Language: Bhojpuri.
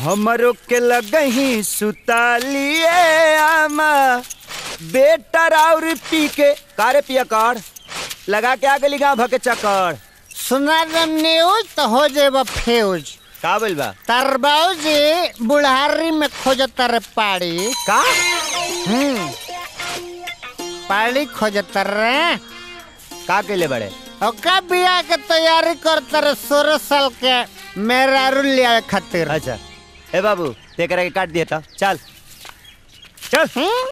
हमरो के लगही सुतालिए आमा बेटा और पी के कारे पिया कर लगा के आगे लिखा भके चक्कर सुना दम न्यूज तो हो जेब फ्यूज का बोल बा तार बाबूजी बुढ़ारी में खोजत रे पाड़ी का हम्म पाड़ी खोजत रे का केले बड़े ओका बिया के तैयारी करत रे सोलह साल के मेरा लिया खातिर अच्छा ए बाबू तेकरा के काट दिया था चल चल हम्म